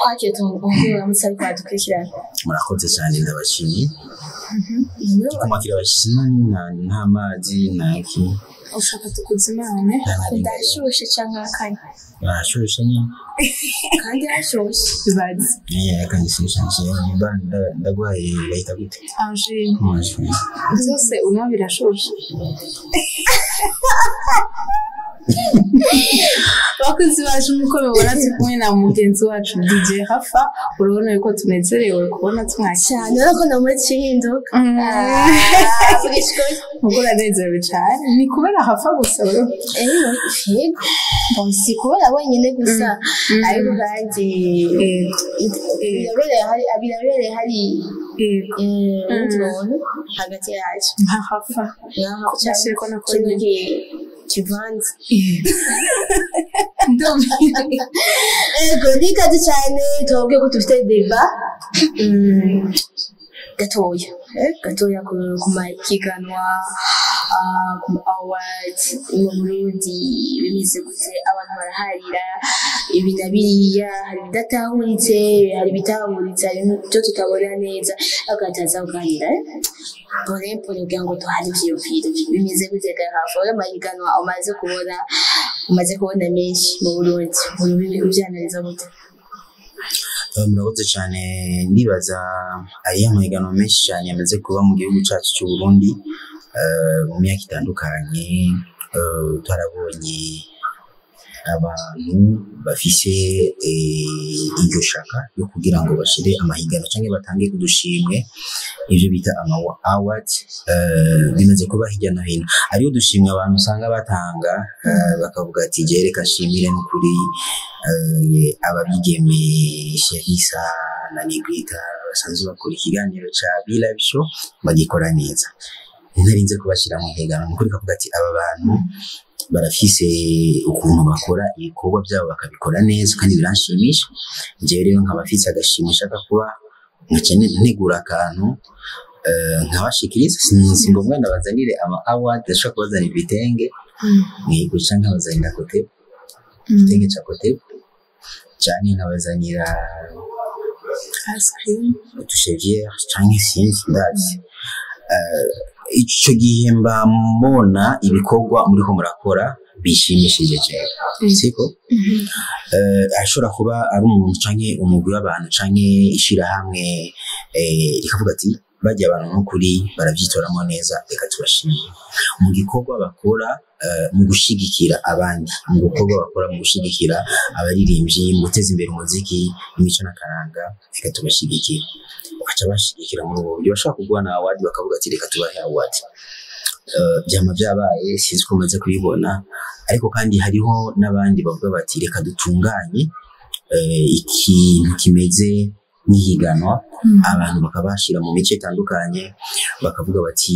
kwakira tumuguhe uramutse ariko aradukurikirana murakoze cyane ndabashimiye kumakira abashyitsi nta- nta mazi ntaki ushaka tukuzimane ndashushe cyangwa akanya barashushe nyine kandi hashushe bibaze reka ngisishanje ndagwaye bahita gute angine Mwashimye. byose unywa birashushe bakozi bacu nk'uko mubona turi kumwe na mugenzi wacu DJ Hafa urabona yuko tunezerewe kubona tumwakira cyane urabona ko namuri kihinduka ubwo uranezerewe cyane ni kubera Hafa gusa wewe yego bon si kubera wenyine gusa ariko kandi birabereye hari birabereye hari Yego. eh, undi muntu hagati yacu nka Hafa ngaho Nashye ko nakora kimwe ki- kivanze ego ni kazi cyane tubabwiye ko dufite deba mm, gatoya eh, gatoya ku ku mahiganwa ah, ku ma awards mu burundi bimeze gute abantu baraharira ibi na biriya hari ibidatahuritse hari ibitahuritse hari ibyo tutabona neza ariko hataza kuganira eh? pole pole kugira ngo duhane ivyiyumviro bimeze gute gahafu ayo mahiganwa umaze kubona umaze kubona menshi mu burundi ubyanariza gute Eh, murakoze cyane ndibaza ariya mahiganwa menshi cyane yamaze kuba mu gihugu cyacu cy'u Burundi eh, mu myaka itandukanye eh, twarabonye abantu bafise eh, iryo shaka yo kugira ngo bashire amahiganwa cyangwa batange udushimwe ivyo bita ama award eh, bimaze kuba hirya no hino ariyo dushimwe abantu usanga batanga eh, bakavuga ati je reka nshimire n'ukuri eh, ababigeme Sherisa na Negrita basanzwe bakora ikiganiro ca Live Show bagikora neza ntarinze kubashyira mu higanwa ni ukuri kavuga ati aba bantu barafise ukuntu bakora ibikorwa byabo bakabikora neza kandi biranshimisha njyewe rero nkaba mfise agashimwe nshaka kuba nkaca ntegura akantu eh, nkabashikiriza si ngombwa ndabazanire ama award ndashobora kubazanira ibitenge guca nkabazanira kotebu igitenge ca kotebu canke nkabazanira ice cream utusheviere canke sinzi ndazi Eh, ico gihe mba mbona ibikorwa muriko murakora bishimishije cyane siko eh ashobora kuba ari umuntu canke umugwi w'abantu canke ishirahamwe eh rikavuga ati bajya abantu n'ukuri barabyitoramo neza reka tubashimire mu gikorwa bakora eh, mu gushigikira abandi mu gikorwa bakora mu gushigikira abaririmbyi mu guteza imbere umuziki imico n'akaranga reka tubashigikire bakaca bashigikira muri ubwo buryo bashaka kuguha na award bakavuga ati reka tubahe award Eh, byama byabaye sinzi ko umaze kubibona ariko kandi hariho n'abandi bavuga bati reka dutunganye eh, ikintu kimeze nk'ihiganwa abantu bakabashira mu mice itandukanye bakavuga bati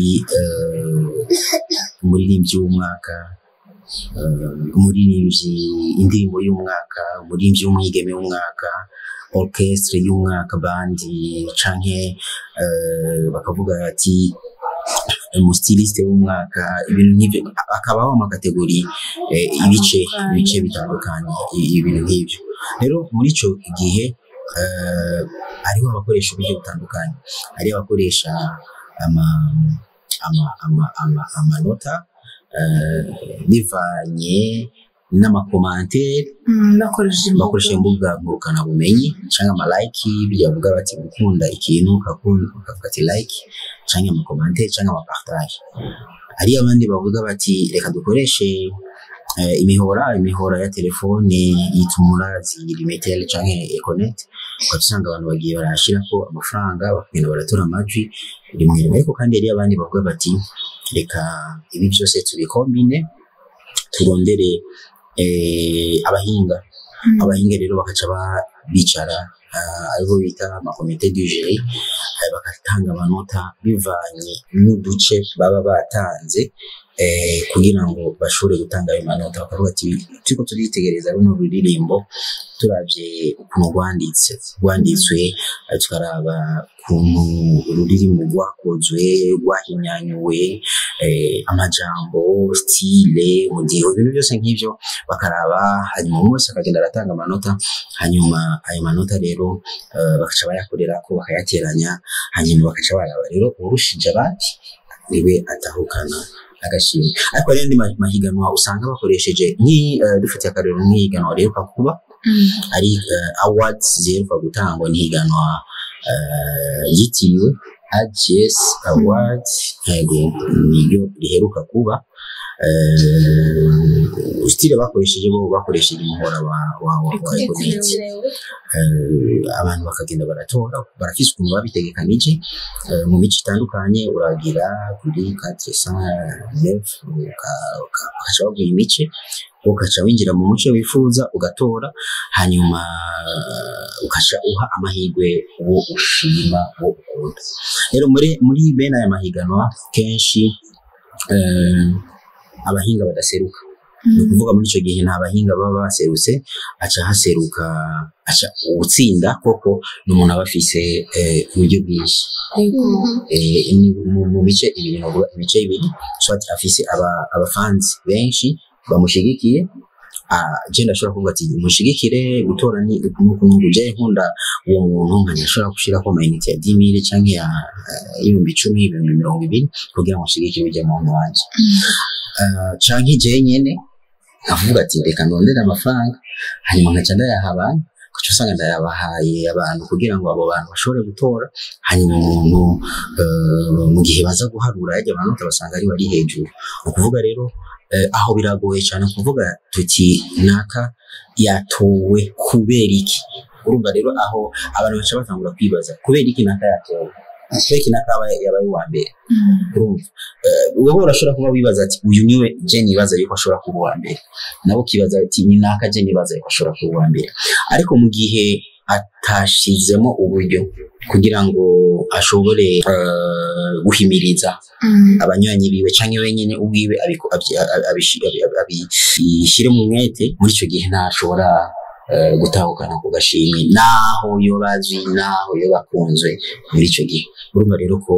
eh, umuririmbyi w'umwaka eh, umuririmbyi indirimbo y'umwaka umuririmbyi w'umwigeme w'umwaka orchestre y'umwaka bandi canke eh, bakavuga ati umustiliste w'umwaka ibintu nk'ibyo akabaho amakategori eh, ibice ibice bitandukanye i- ibintu nk'ibyo rero muri ico gihe eh, hariho abakoresha uburyo butandukanye hari abakoresha ama ama ama ama amanota eh, bivanye n'amakomantere nakoresheje bakoresha imbuga ngurukanabumenyi cyangwa amalayiki bijya bavuga bati gukunda ikintu ukakunda ukavuga ati like cyangwa amakomantere cyangwa amapartage hari abandi bavuga bati reka dukoreshe eh, imihora imihora ya telefone yitumura zirimetele cyangwa econet ukaba usanga abantu bagiye barahashyirako amafaranga bakagenda baratora amajwi rimwe rimwe ariko kandi hari abandi bavuga bati reka ibi byose tubikombine turondere eh, abahinga abahinga rero bakaca ba- bicara ah, aribo bita amakomite du jury eh, bagatanga amanota bivanye n'uduce baba batanze eh, kugira ngo bashobore gutanga ayo manota bakavuga ati turiko turitegereza runo ruririmbo turavye ukuntu rwanditse rwanditswe eh, tukaraba ukuntu ururirimbo rwakozwe rwahinyanyuwe eh, amajambo stile umudiho ibintu byose nk'ivyo bakaraba hanyuma umwe wese akagenda aratanga amanota hanyuma ayo manota rero eh, bakaca bayakorera ko bakayateranya hanyuma bakaca baraba rero urushije abandi niwe atahukana agashimwe ariko hari n'andi ma- mahiganwa usanga bakoresheje nk'i eh, dufitiye akarero nk'ihiganwa riheruka kuba ari eh, awards ziheruka gutangwa n'ihiganwa eh, yitiriwe AGS Awards yego niryo riheruka kuba eh, stile bakoresheje bo bakoresheje umuhora wa wa wa, wa Econet eh, abantu bakagenda baratora barafise ukuntu babitegekanije eh, mu mico itandukanye uragira kuri 409 ukaca baguha imice ugaca winjira mu muco wifuza ugatora hanyuma eh, ukaca uha amahirwe uwo ushima uwo ukunda rero muri muri bene aya mahiganwa kenshi eh, abahinga badaseruka ni ukuvuga muri icyo gihe nta bahinga baba baserutse aca haseruka aca utsinda koko ni umuntu aba afise eh, uburyo bwinshi Yego. eh, ni mu, mu mice ibiri novuga imice ibiri swati afise aba abafanzi benshi bamushigikiye ah, je ndashobora kuvuga ati mushigikire gutora ni nuku nuku je nkunda uwo muntu nkanya ashobora gushirako amayinite ya 10000 canke ya eh, ibihumbi icumi ibihumbi mirongo ibiri kugira ngo nshigikire ujya muntu wanje Ah, canke je nyene nkavuga ati reka ndondere amafaranga hanyuma nkaca ndayaha abantu kuca usanga ndayabahaye abantu kugira ngo abo bantu bashobore gutora hanyuma umuntu eh, mu gihe baza guharura yajya amanota basanga ari bari hejuru ni ukuvuga rero eh, aho biragoye cyane kuvuga tuti naka yatowe kubera iki urumva rero aho abantu baca batangura kwibaza kubera iki naka yatowe kubera iki naka aba yabaye uwa mbere urumva Eh, wowe urashobora kuba wibaza ati uyu niwe je nibaza yuko ashobora kuba uwa mbere nabo ukibaza ati ni naka je nibaza yuko ashobora kuba uwa mbere ariko mu gihe atashizemo uburyo kugira ngo ashobore eh, guhimiriza abanywanyi biwe canke wenyene ubwiwe abiko- abyi- abi- abishi- abi- abi- abishyire mu mwete muri icyo gihe ntashobora eh, gutahukana ku gashimwe naho yoba azwi naho yoba akunzwe muri icyo gihe urumva rero ko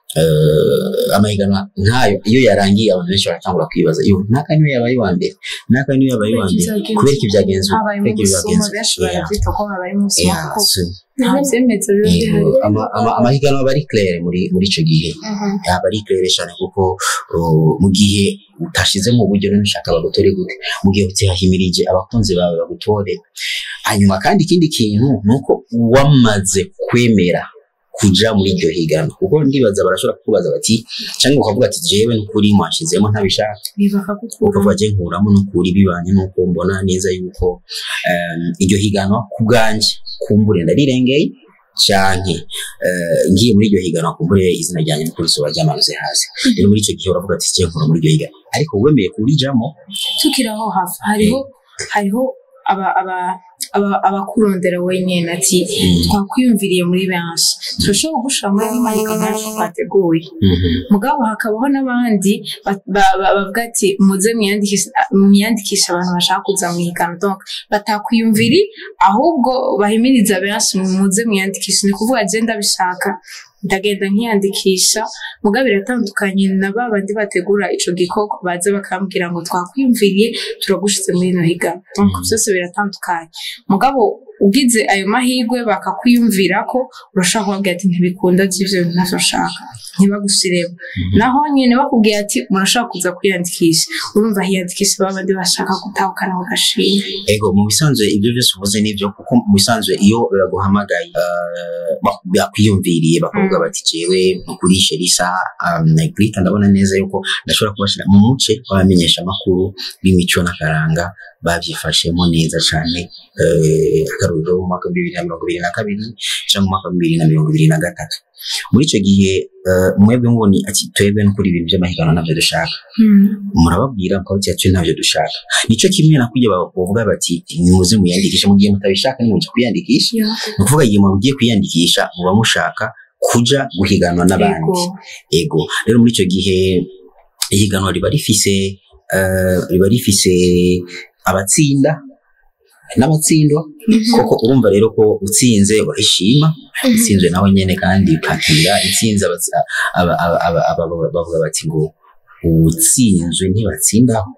eh, amahiganwa nkayo iyo yarangiye abantu benshi baratangura kwibaza iyo naka niwe yabaye uwa mbere naka niwe yabaye uwa mbere kubera iki byagenze uko? habaye kubera iki umusuma byagenze benshi uko? Yeah. barabyita ko habaye umusuma Yeah, kuko so, nta byemetse biba yego, bihari ama- ama- amahiganwa aba ari claire muri muri icyo gihe yaba ari claire cyane kuko uh, mu gihe utashizemo uburyo none ushaka bagutore gute mu gihe utihahimirije abakunzi bawe bagutore hanyuma kandi ikindi kintu ni uko wamaze kwemera kuja muri iryo higanwa kuko ndibaza barashobora kukubaza bati cyangwa ukavuga ati jewe n'ukuri mwanshizemo ntabishaka bibakagukura ukavuga je nkuramo n'ukuri bibanye n'uko mbona neza yuko um, iryo higanwa ku bwanjye kumbure ndarirengeye canke eh, ngiye muri iryo higanwa kumbure izina ryanjye n'ukuri soba ryamanutse hasi rero muri icyo gihe uravuga ati je nkura muri iryo higanwa ariko wemeye kurijamo tukiri aho hafi hariho hariho aba aba aba- abakurondera wenyine ati twakwiyumviriye muri benshi turashobora kugushira muri ayo mahiganwa yacu twateguye Mhm. mugabo hakabaho n'abandi ba- ba- ba- bavuga ati muze mwiyandikishe mwiyandikishe abantu bashaka kuza mu higanwa donc batakwiyumviri ahubwo bahimiriza benshi muze mwiyandikishe ni kuvuga je ndabishaka ndagenda nkiyandikisha mugabo biratandukanye na ba bandi bategura ico gikorwa baza bakambwira ngo twakwiyumviriye turagushize muri ino higanwa donc byose biratandukanye mugabo ugize ayo mahirwe bakakwiyumvira ko urashaka kubabwira ati ntibikunda by'ivyo bintu ntavyo nshaka ntibagusiremo naho nyine bakubwiye ati murashaka kuza kwiyandikisha urumva hiyandikisha ba bandi bashaka gutahukana mu gashimwe ego mu bisanzwe ibyo byose uvuze nibyo kuko mu bisanzwe iyo baguhamagaye eh, bak- bakwiyumviriye bakavuga bati jewe nkukurishe risa nagrika ndabona neza yuko ndashobora kubashyira mu muce w'abamenyesha amakuru b'imico n'akaranga babyifashemo neza cyane eh, akaruriro mu mwaka w'ibihumbi bibiri na mirongo ibiri na kabiri cyangwa mu mwaka w'ibihumbi bibiri na mirongo ibiri na gatatu muri icyo gihe eh, mwebwe ngo ni ati twebwe no kuri ibintu by'amahiganwa ntabyo dushaka murababwira mukabati yacu ntabyo dushaka nicyo kimwe na kujya bavuga bati nimuze muyandikishe mu gihe mutabishaka nimujya kwiyandikisha ni ukuvuga igihe mugiye kwiyandikisha muba mushaka kuja guhiganwa n'abandi ego rero muri icyo gihe ihiganwa riba rifise eh, riba rifise abatsinda n'abatsindwa koko urumva rero ko utsinze urishima utsinzwe nawe nyene kandi ukakira intsinzi abatsi- aba- aba- aba- aba- bavuga bati ngo uwutsinzwe ntibatsindaho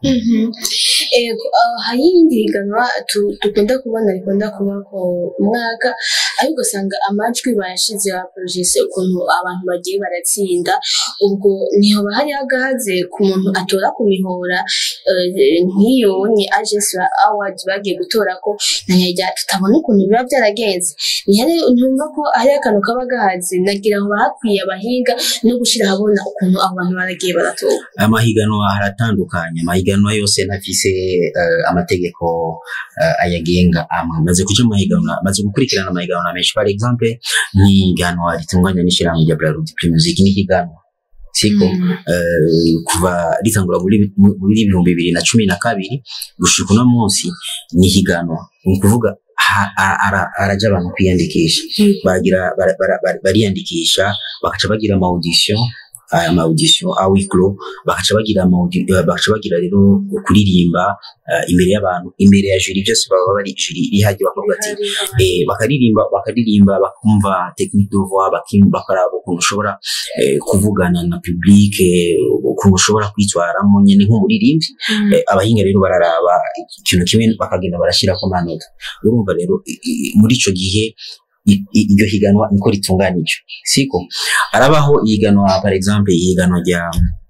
Ego, ah, hari iyindi higanwa tu- dukunda kubona rikunda kuba ku mwaka ariko usanga amajwi bayashize baporojese ukuntu abantu bagiye baratsinda ubwo ntihoba hari agahaze ku muntu atora ku mihora eh, nk'iyo nye agency award bagiye gutora ko ntanyajya tutabona ukuntu biba byaragenze ntihari ntumva ko hari akantu kaba gahaze nagira ngo bahakwiye abahinga no gushyira ahabona ukuntu abo bantu baragiye baratora amahiganwa haratandukanye amahiganwa yose ntafise eh, amategeko eh, ayagenga amwe maze kuja mu mahiganwa maze gukurikirana amahiganwa menshi par exemple nk'ihiganwa ritunganya n'ishirahamwe rya Bralud Primusic n'ihiganwa siko eh, kuva ritangura muri muri ibihumbi bibiri na cumi na kabiri gushika uno munsi ni higanwa ni ukuvuga ha- a- ara- araja abantu kwiyandikisha bagira bara- bara- bara- bariyandikisha bakaca bagira ama audition aya ma audition a wiklo bakaca bagira ama audi- eh, bakaca bagira rero kuririmba eh, imbere y'abantu imbere ya jury byose baba bari jury ihajye bakavuga ati eh, bakaririmba bakaririmba bakumva technique de voix bakim- bakaraba ukuntu ushobora eh, kuvugana na public eh, ukuntu ushobora kwitwaramo nyine nk'umuririmbyi Eh, abahinga rero bararaba ikintu kimwe bakagenda barashyirako amanota urumva rero i- i- muri ico gihe i- i- iryo higanwa niko ritunganije siko arabaho ihiganwa par exemple ihiganwa rya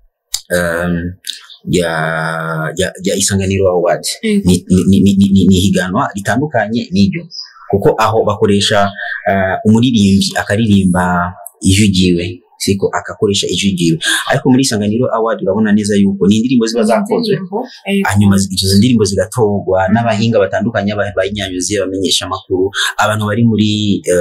um, rya rya rya isanganiro award Mm. ni ni- ni- ni- ni- ni ihiganwa ritandukanye n'iryo kuko aho bakoresha uh, umuririmbyi akaririmba ijwi ryiwe siko agakoresha ijwi ryiwe ariko muri isanganiro award urabona neza yuko ni indirimbo ziba zakozwe hanyuma zi- izo ndirimbo zigatorwa n'abahinga batandukanye aba- bayinyanyuzi abamenyesha amakuru abantu bari muri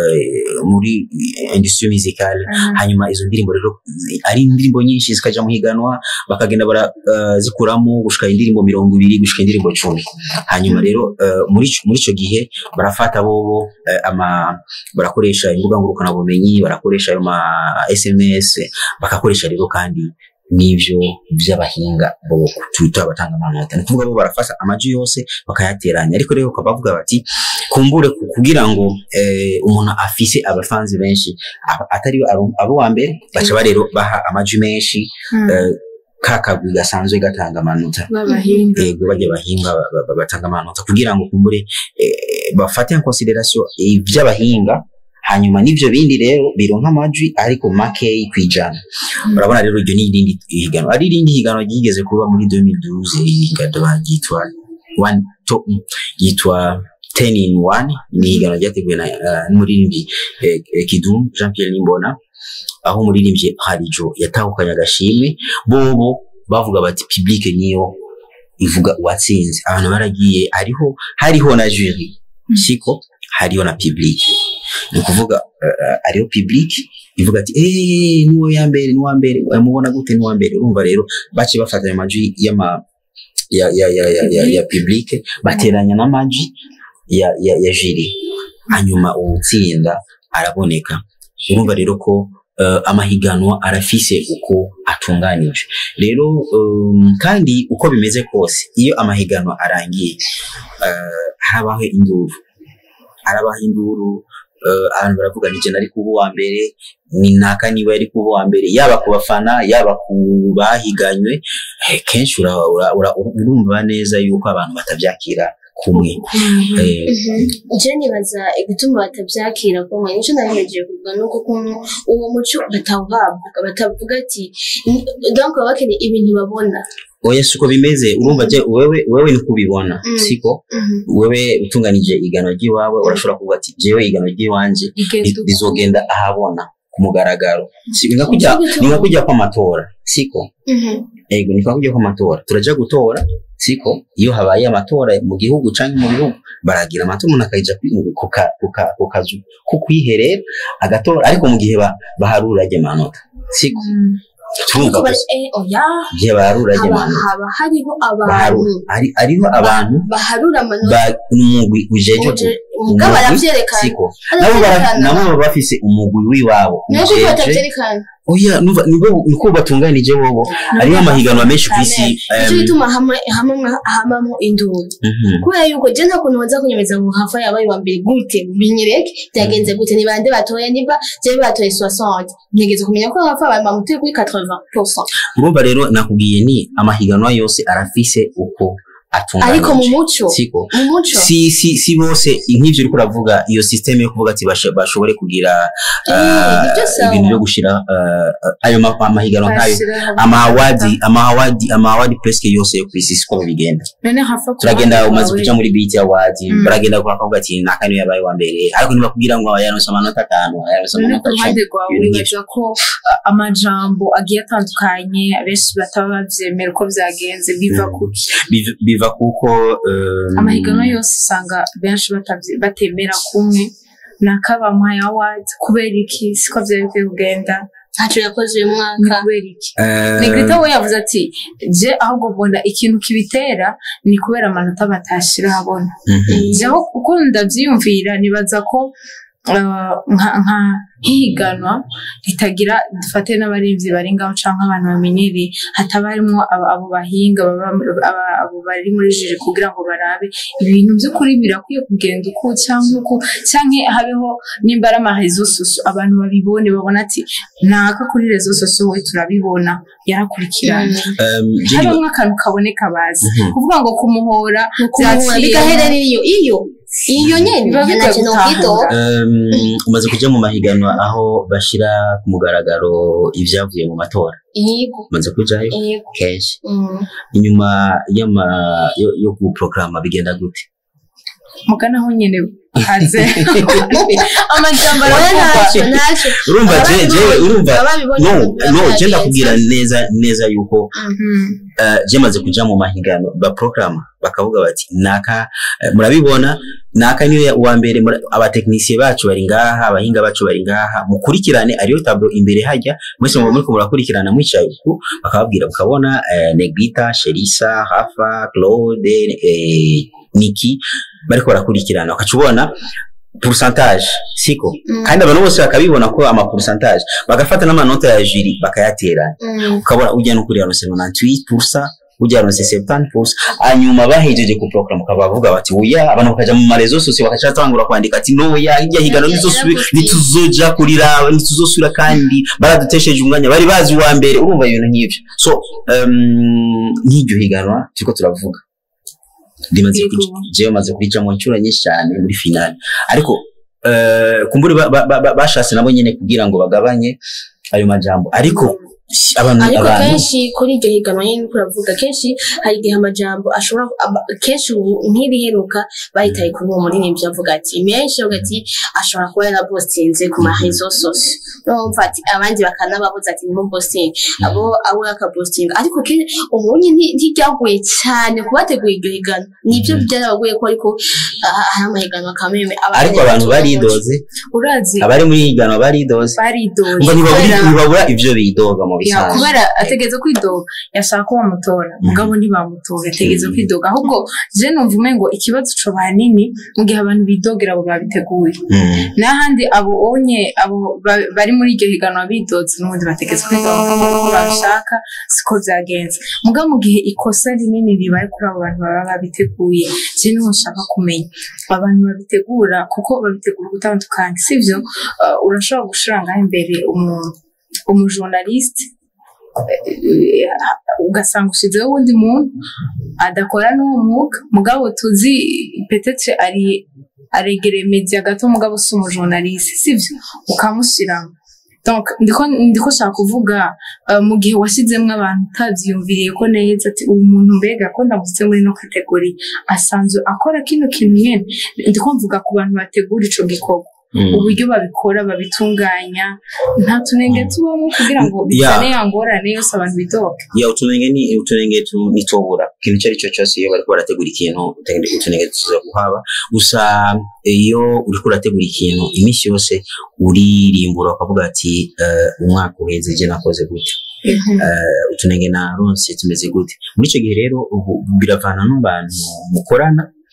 eh, muri industry musicale hanyuma izo ndirimbo rero zi- ari indirimbo nyinshi zikaja mu higanwa bakagenda barazikuramo gushika indirimbo mirongo ibiri gushika indirimbo cumi hanyuma rero eh, muri ico- muri ico gihe barafata bobo eh, ama barakoresha imbuga ngurukana bumenyi barakoresha ayo ma SMS bagakoresha rero kandi n'ivyo vy'abahinga bo twita abatanga amanota ni ukuvuga bo barafasha amajwi yose bakayateranya ariko rero bakaba bavuga bati kumbure ku- kugira ngo eh, umuntu afise abafanzi benshi aba- atari abo abo wa mbere baca ba rero baha amajwi menshi eh, ka kagwi gasanzwe gatanga amanota b'abahinga yego bajya bahinga ba- ba- ba- batanga amanota kugira ngo kumbure eh, bafate en consideration ivy'abahinga hanyuma n'ivyo bindi rero bironka amajwi ariko makeyi kwijana urabona rero iryo ni irindi higanwa ari irindi higanwa ryigeze kuba muri 2012 higanwa ryitwa one to yitwa 10 in 1 ni higanwa ryateguwe na uh, n'umuririmbyi eh, eh, Kidum Jean Pierre Nimbona aho umuririmbyi Harijo yatahukanye agashimwe bobo bavuga bati public niyo ivuga uwatsinze abantu baragiye hariho hariho na jury siko hariho na public ni ukuvuga uh, hariho public ivuga ati eh niwo ya mbere niwo mbere mubona gute niwo mbere urumva rero bace bafata ayo majwi y'ama ya ya ya ya, ya, ya public bateranya n'amajwi ya ya, ya jury hanyuma uwutsinda araboneka urumva rero ko uh, amahiganwa arafise uko atunganije rero um, kandi uko bimeze kose iyo amahiganwa arangiye uh, harabaho induru harabaho induru uh, abantu baravuga ni jye nari kuba uwa mbere ni naka niba yari kuba uwa mbere yaba ku bafana yaba ku bahiganywe eh, kenshi ura- ura- ura- urumva neza yuko abantu batabyakira kumwe eh, je nibaza igituma batabyakira ko mwe nico nabimejeje kuvuga nuko ukuntu uwo muco batawuhabwa batavuga ati "Ni- donc baba bakeneye ibintu babona oya siko bimeze urumva je wewe wewe ni kubibona Mm. siko wewe utunganije igano ry'iwawe urashobora kuvuga ati jewe igano ry'iwanje ri- rizogenda ahabona ku mugaragaro Si- ni nka kujya ni nka kujya kw'amatora siko ego ni nka kujya kw'amatora turaja gutora siko iyo habaye amatora mu gihugu canke mu bihugu baragira amatora umuntu akaja kwi- ku ka- ku ka- ku kazu ko kwiherera agatora ariko mu gihe ba- baharura ajya amanota siko turumva ariko bari gusa eh oya igihe baharura ajya haba amanota haba hariho abantu baharura ari ariho abantu baharura amanota ba umugwi ujeje uje mugabo umugwi, aravyerekana siko nabo bara- aravyerekana nabo baba bafise umugwi w'iwabo niyo kuko ujeje batavyerekana oya numva nibo niko batunganije bobo hariho amahiganwa menshi ku isi nicyo em, gituma hamwe- hamwe- hamamwo induru mhm. kubera yuko je nta kuntu baza kunyemeza ngo hafa yabaye wa mbere gute binyereke byagenze gute ni bande batoye niba je batoye 60 ntegeze kumenya ko hafa bamutuye kuri 80% urumva rero nakubwiye ni amahiganwa yose arafise uko atunganije ariko mu muco siko mu muco si si si bose nk'ivyo uriko uravuga iyo systeme yo kuvuga ati bashe- bashobore kugira Eh, ah, nibyo sawa. ibintu byo gushira ah, ayo ma- amahiganwa nk'ayo Bashiraho- amawadi amawadi amawadi presque yose yo kwisi siko bigenda none hafa ku turagenda ruhande umaze rwawe, kuja muri beat award Mm. baragenda kwa kavuga ati naka niyo yabaye wa mbere ariko ntibakubwira ngo yaronse amanota atanu yaronse none ku amanota ruhande cumi rwawe ibintu nk'ivyo. wibaza ko uh, amajambo agiye atandukanye abenshi bataba bavyemera uko vyagenze biva Mm. kuki Biv- biva kuko um, amahiganwa yose usanga benshi batavye- batemera kumwe nakabamuhaye award kubera iki siko vyari bikwiye kugenda ntacyo yakoze uyu ni mwaka kubera iki eh, negrita we yavuze ati je ahubwo mbona ikintu kibitera ni kubera amanota batashira habona mhm. jewe uko ndavyiyumvira nibaza ko uh, nka nka nk'ihiganwa ritagira dufate n'abarinzi bari ngaho canke abantu bamenyereye hataba harimwo abo abo bahinga baba aba- abo bari muri jiri kugira ngo barabe ibintu by'ukuri birakwiye kugenda uku canke uku canke habeho nimba ari amarezo soso abantu babibone babona ati naka kuri rezo soso we turabibona yarakurikiranye Um, je niba- habamwo akantu kaboneka bazi Mhm. kuvuga ngo kumuhora kumuhura vyaciye- bigaherera iyo iyo iyo nyene Biba bigoye ntacyo nokwidoga gutahura. Um, umaze kuja mu mahiganwa aho bashira ku mugaragaro ivyavuye mu matora yego umaze kujayo yego kenshi Mm. inyuma y'ama yo, yo guprograma bigenda gute mugana aho nyene haze amajambo Oya, aravugwa ntacyo ntacyo urumva je je urumva ababibonye no biba no je byagenze. ndakubwira neza neza yuko Mhm. uh, je maze kuja mu mahiganwa baprograma bakavuga bati naka eh, murabibona naka niyo ya- uwa mbere mura- abatekinisiye bacu bari ngaha abahinga bacu bari ngaha mukurikirane ariyo tablo imbere hajya mwese muba muriko murakurikirana mwicaye uku bakababwira mukabona eh, negrita sherisa hafa claude eh, niki bariko barakurikirana ukaca ubona pourcentage siko Mm. kandi abantu bose bakabibona ko ama pourcentage bagafata n'amanota ya juri bakayateranya Mm. ukabona ujya no kuri yaronse 98% ujya yaronse 70% hanyuma bahejeje ku program ukaba bavuga bati oya abantu bakaja mu marezo sose bakaca batangura kwandika ati no ya hirya higano Ya- nituzosubira yarakoze. nituzoja kurira nituzosubira kandi baradutesheje umwanya bari bazi uwa mbere urumva ibintu nk'ivyo so um, nk'iryo higanwa turiko turavuga rimaze Yego. kuja- jewe maze kurija mu nshuro nyinshi cyane muri finale ariko eh, kumbura ba- ba- ba- bashatse nabo nyene kugira ngo bagabanye ayo majambo ariko si- abantu ariko abantu kenshi kuri iryo higanwa nyine uko uravuga kenshi hari igihe amajambo ashobora aba- kenshi ubu nk'iriheruka bahitaye kuri uwo muririmbyi avuga ati menshi avuga ati ashobora kuba yarapostinze ku marezo sosio urumva ati abandi bakanababuza ati nimupostinge abo abo akapostinga ariko ke- ubonye nti- ntiryaguye cyane kubategura iryo higanwa nibyo Mhm. byarabaguye ko ariko ah, hari amahiganwa kameme ariko abantu baridoze urazi abari muri higanwa baridoze baridoye ngo ntibabura kubera- ntibabura ivyo bidoga mu Ya, bisanzwe kubera ategeze kwidoga yashaka ko bamutora mugabo ntibamutora ategeze Mhm. kwidoga ahubwo je numva umengo ikibazo co banini mu gihe abantu bidogera abo babiteguye Mm. n'ahandi abo onye abo ba- bari muri iryo higanwa bidoze n'ubundi bategetse kwidoga kuko babishaka siko vyagenze mugabo mu gihe ikosa rinini ribaye kuri abo bantu baba babiteguye je niho nshaka kumenya abantu babitegura kuko babitegura gutandukanye sivyo uh, urashobora gushira ngaho imbere umuntu umujournaliste eh, ugasanga ushizeho uwundi muntu adakora n'uwo mwuga mugabo tuzi petetre ari aregereye media gato mugabo si umujournaliste sivyo ukamushyiramo donc ndiko ndiko shaka kuvuga uh, mu gihe washyizemo abantu utabyiyumviriye ko neza ati uyu muntu mbega ko ndamutse muri no kategori asanzwe akora kino kintu nyene ndiko mvuga ku bantu bategura ico gikorwa Mm. uburyo babikora babitunganya nta tunenge tubamo kugira ngo bizane ya ngorane yose abantu bidoga ya utunenge ni utunenge tu- nitobura ikintu icyo ari cyo cyose iyo bariko barategura ikintu utunenge utunenge tuza kuhaba gusa iyo uriko urategura ikintu iminsi yose uririmbura ukavuga ati eh, umwaka uheze je nakoze gute Eh, utunenge naronse tumeze gute muri icyo gihe rero ubu biravana n'abantu mukorana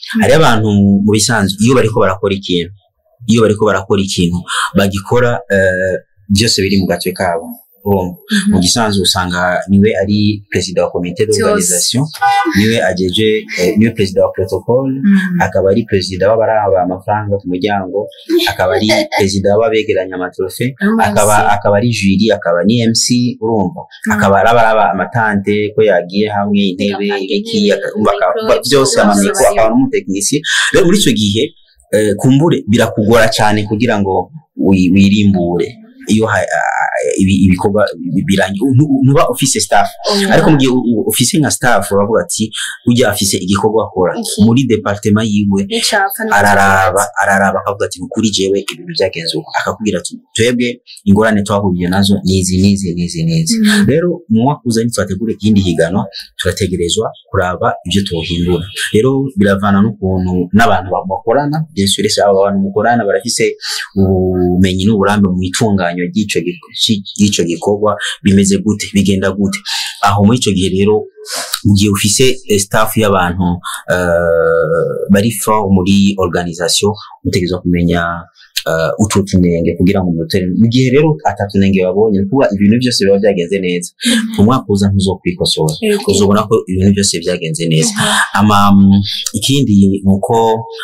hari abantu mu bisanzwe iyo bariko barakora ikintu iyo bariko barakora ikintu bagikora eh, byose biri mu gatwe kabo urumva mu gisanzwe usanga niwe ari perezida wa komite d'organisation niwe ajeje eh, niwe perezida wa protocole akaba ari perezida w'abaraba amafaranga ku muryango akaba ari perezida w'abegeranya amatrofe akaba akaba ari juri akaba ni MC urumva akaba ari abaraba amatante ko yagiye hamwe intebe iki aka- umva aka- ba- byose amamiko akaba n'umutekinisiye rero muri icyo gihe eh, kumbure birakugora cyane kugira ngo wi- wirimbure iyo ha- ah, ibi- ibikorwa bi- birangiye ntu- ntuba ufise staff ariko mu gihe u- u- ufise nka staff bavuga ati ujya afise igikorwa akora Iki. muri departement yiwe n'icapfa araraba araraba akavuga ati kuri jewe ibintu byagenze uko akakubwira ati twebwe ingorane twahuriye nazo nizi nizi nizi nizi rero mu mwaka uza nitwategura ikindi higanwa turategerezwa kuraba ibyo tuwuhindura rero biravana n'ukuntu n'abantu ba- bakorana bien sûr ese aba bantu mukorana barafise ubumenyi n'uburambe mu itunganywa ry'ico gik- ci- ry'ico gikorwa bimeze gute bigenda gute aho muri ico gihe rero mu gihe ufise eh, staff y'abantu eh, bari fort muri organisation utegerezwa kumenya uh, utwo tunenge kugira ngo umutere mu gihe rero atatunenge babonye ni kuba ibintu byose biba byagenze neza mu mwaka uza ntuzokwikosora uzobona ko ibintu byose byagenze neza ama mm, ikindi ni uko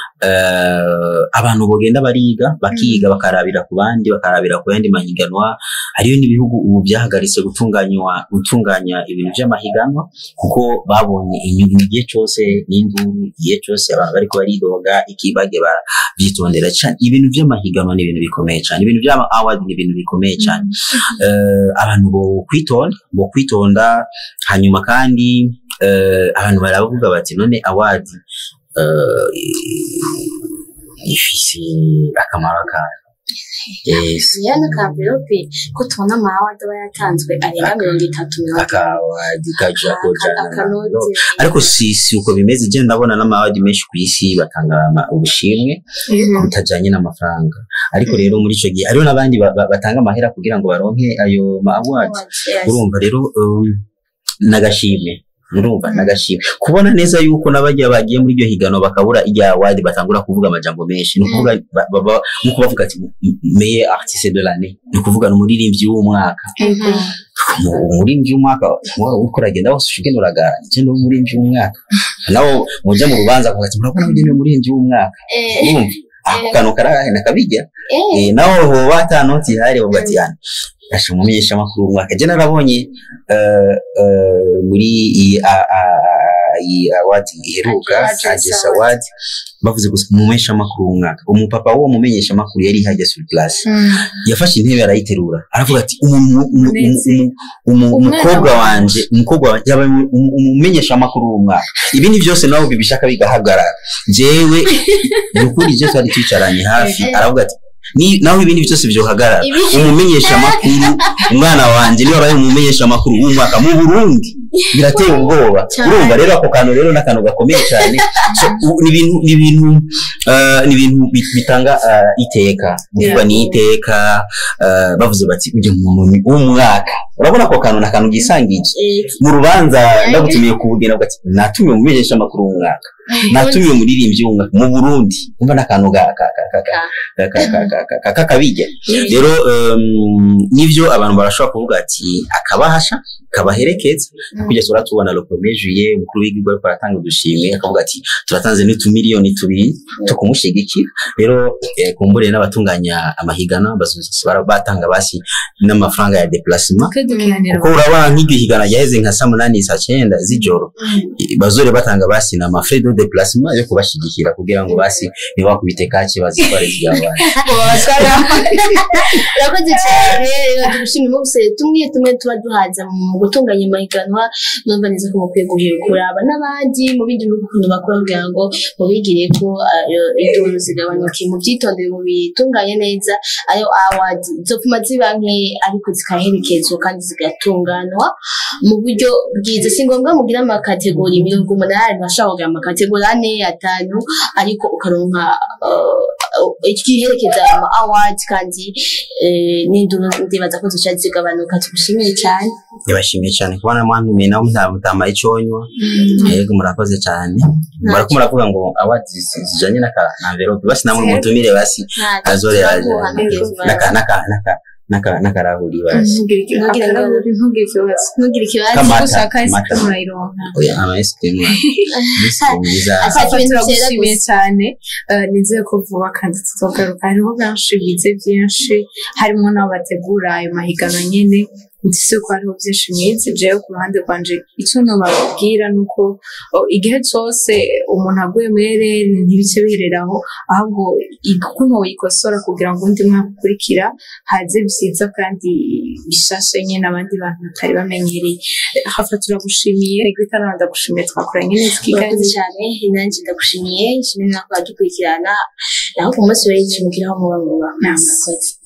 eh, abantu bogenda bariga bakiga bakarabira ku bandi bakarabira ku yandi mahiganwa hariyo n'ibihugu ubu byahagaritse gutunganywa gutunganya ibintu by'amahiganwa kuko babonye inyungu igihe cyose n'induru igihe cyose abantu bariko baridoga ikibage babyitondera cyane ibintu by'amahiganwa ni ibintu bikomeye cyane ibintu by'ama award ni ibintu bikomeye cyane Eh, abantu bo kwitonda bo kwitonda hanyuma kandi eh, abantu baravuga bati none award eh, ifise akamaro kayo yes yana kamverope ko tubona amawadi aba yatanzwe arenga mirongo itatu mirongo itanu akawadi kaja kojana akanote ariko si si uko bimeze je ndabona n'amawadi menshi ku isi batanga ama- ubushimwe butajanye n'amafaranga ariko rero muri ico gihe hariho n'abandi ba- ba- batanga amahera kugira ngo baronke ayo ma awards urumva rero um, nagashimwe urumva nagashimwe kubona neza yuko n'abajya bagiye muri iryo higano bakabura irya award batangura kuvuga amajambo menshi ni ukuvuga ba- ba- ba- nko bavuga ati meilleur artiste de l'année ni ukuvuga ni umuririmbyi w'umwaka Mu- umuririmbyi w'umwaka wa- uriko uragenda wose ugenda uragara je ndi umuririmbyi w'umwaka nawe muja mu rubanza akavuga ati murabona ujye ni umuririmbyi w'umwaka urumva ako kantu karahena kabijya Eh, naho hoba ata noti ihari bavuga ati yana asha umumenyesha makuru w'umwaka je narabonye eh, eh, muri iyi a- a- a- iyi award iheruka Address Address Award. award bavuze gusa umumenyesha makuru w'umwaka umupapa w'uwo mumenyesha makuru yari hajya sur place yafashe intebe arayiterura aravuga ati umu- umu- umu- umu- umu- Umwana umukobwa wanje. wanje umukobwa wanje yabaye umu- umu- umumenyesha makuru w'umwaka ibindi byose nawe bibishaka bigahagarara jewe nukuri je twari twicaranye hafi aravuga ati ni naho ibindi byose byohagarara Ibi- umumenyesha makuru umwana wanje niwe abaye umumenyesha makuru w'umwaka mu Burundi birateye ubwoba Cyane. urumva rero ako kantu rero n'akantu gakomeye cyane So, u- ni ibintu ni ibintu eh, ni ibintu bi- bitanga eh, iteka kuvuga ni iteka eh, bavuze bati ujye mu muntu w'umwaka urabona ako kantu n'akantu gisangije mu rubanza ndagutumiye kubugena ugati natumiwe umumenyesha makuru w'umwaka natumiwe umuririmbyi w'umwaka mu Burundi umva n'akantu ga- ka- ka- ka- ka- ka- ka- ka- ka- ka- ka- kakabijya rero um, nivyo abantu barashobora kuvuga ati akabahasha kabaherekeza kugeza uratubona le premier juillet umukuru w'igihugu ariko aratanga udushimwe akavuga ati turatanze n'utumiliyoni tubiri two kumushigikira rero eh, kumbure n'abatunganya amahigana bazoza bara- batanga basi n'amafaranga ya déplacement kuko urabona nk'iryo higana ryaheze nka saa munani saa cyenda z'ijoro i- bazore batanga basi na mafrais de déplacement yo kubashigikira kugira ngo basi ntibakubite kake bazitware z'abana urakoze cyane rero tugushimira bose tumwe tumwe tuba duhaza mu gutunganya amahiganwa numva neza ko mukwiye guhera kuraba n'abandi mu bindi bihugu ukuntu bakora kugira ngo mubigire ko ayo induru zigabanuke mu byitondere mu bitunganye neza ayo awadi zopfuma ziba nke ariko zikaherekezwa kandi zigatunganywa mu buryo bwiza si ngombwa mugira amakategori mirongo umunani bashobora kugira amakategori ane atanu ariko ukaronka eh, ikiherekeza ayo ma award kandi eh, n'induru ndibaza ko zica zigabanuka tugushimire cyane ndabashimiye cyane kubona mwantumiye mwe nawe muta- mutamaye iconywa yego murakoze cyane murako muravuga ngo awadi zijanye n'aka na envelope basi namwe mutumire basi azore yaje naka naka naka naka nakarahuri basi ntugire iki- Ntugire akarahuri, ntugire ikibazo ntugire ikibazo Kama- gusa kahise Mata. murayironka oya ama ice cream ice cream nziza Asa- Papa ibintu byera turagushimiye gusa. cyane eh, nizeye ko vuba kandi tuzogaruka hariho benshi bize byinshi harimo n'abo bategura ayo mahiganwa nyine ndetse ko hariho byinshi mwize jewe ku ruhande rwanje icyo nababwira ni uko oh, igihe cyose umuntu aguye muri rero ntibice bihereraho ahubwo ukuntu wikosora kugira ngo undi mwaka ukurikira haze byiza kandi bishashe nyine abandi bantu batari bamenyereye hafa turagushimiye reka nawe ndagushimiye twakoranye neza murakoze ikiganiro cyane nanjye ndagushimiye nshimira mwaka wadukurikirana naho ku munsi w'ejo mugiraho muba muba murakoze